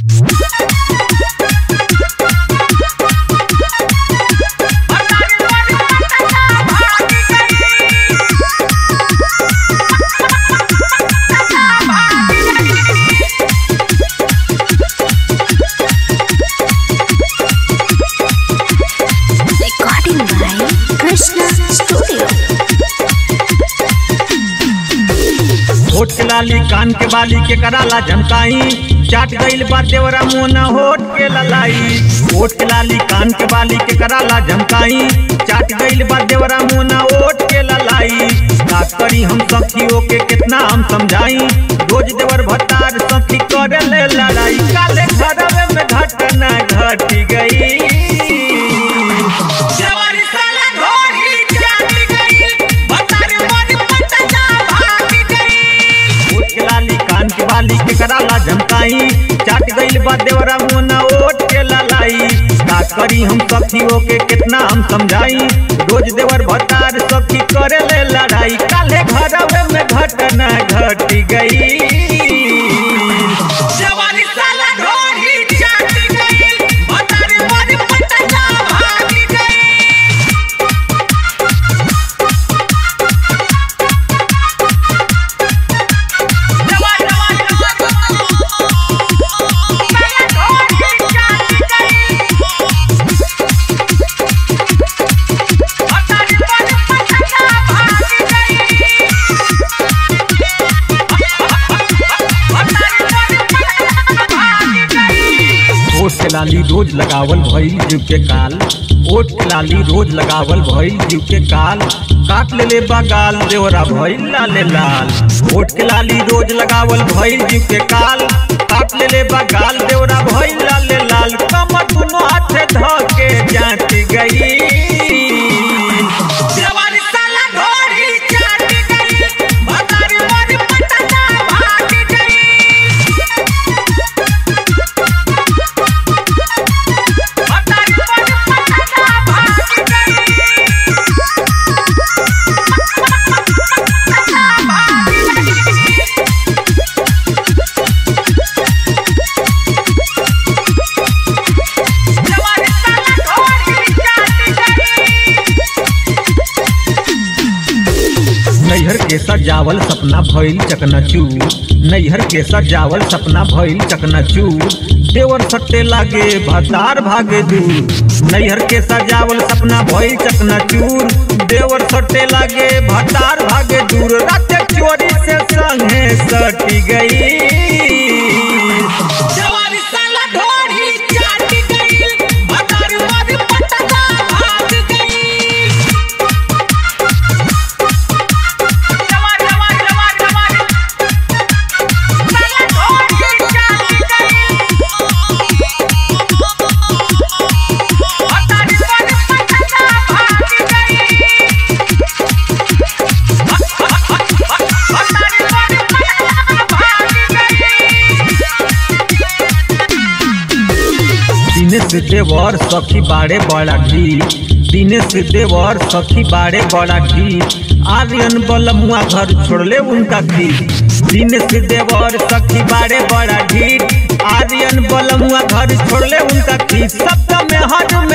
Recording by Krishna Studio. होठ के लाली कान के बाली के कराला झमकाई चाट गईल बा देवरा मोना होठ के ललाई होठ के लाली कान के बाली के कराला झमकाई चाट गईल बा देवरा मोना होठ के ललाई का करी हम सखियों के कितना हम समझाई रोज देवर भतार सखी करे ले लड़ाई काले घरवे में घटना घट गई जवानी साला घोड़ी चाट गई बतारे मन पटना भाग गई ओट के लाली कान के बाली के कराला झमकाई चाट गईल बा देवरा मोना ओट के ललाई का करी हम सखियों के कितना हम समझाई रोज देवर भतार सखी करे ले लड़ाई काले घरवे में घटना घट गई जवानी साला घोड़ी चाट गई बतारे मन पटना भाग गई जवानी जवानी साला घोड़ी चाट गई बतारे मन पटना भाग गई ओट के लाली रोज लगावल भइल जीव के काल ओट के लाली रोज लगावल भइल जीव के काल काट ले ले बगाल देवरा भइल लाले लाल ओट के लाली रोज लगावल भइल जीव के काल काट ले ले बगाल देवरा भइल लाले लाल कमर दुनो हाथे ध के जाट गई जवानी साला घोड़ी चाट गई बतारे मन पटना भाग गई बतारे मन पटना भाग गई जवानी साला घोड़ी चाट गई नैहर के सजावल सपना भइल चकनाचूर नैहर के सजावल सपना भइल चकनाचूर देवर सट्टे लागे भतार भागे दूर नैहर के सजावल सपना भइल चकनाचूर देवर सट्टे लागे भतार भागे दूर रात चोरी से संगे सटी गई जवानी साला ढोरी चाट गई बतारे मन पटना भाग गई जवानी जवानी जवानी जवानी साला ढोरी चाट गई बतारे मन पटना भाग गई बतारे मन पटना भाग गई दिनेश देवर सखी बाड़े बड़ा घी दिनेश देवर सखी बाड़े बड़ा घी आर्यन बलमुआ घर छोड़ले उनका घी दिनेश देवर सखी बाड़े बड़ा घी आर्यन बलमुआ घर छोड़ले उनका घी सप्तम में हर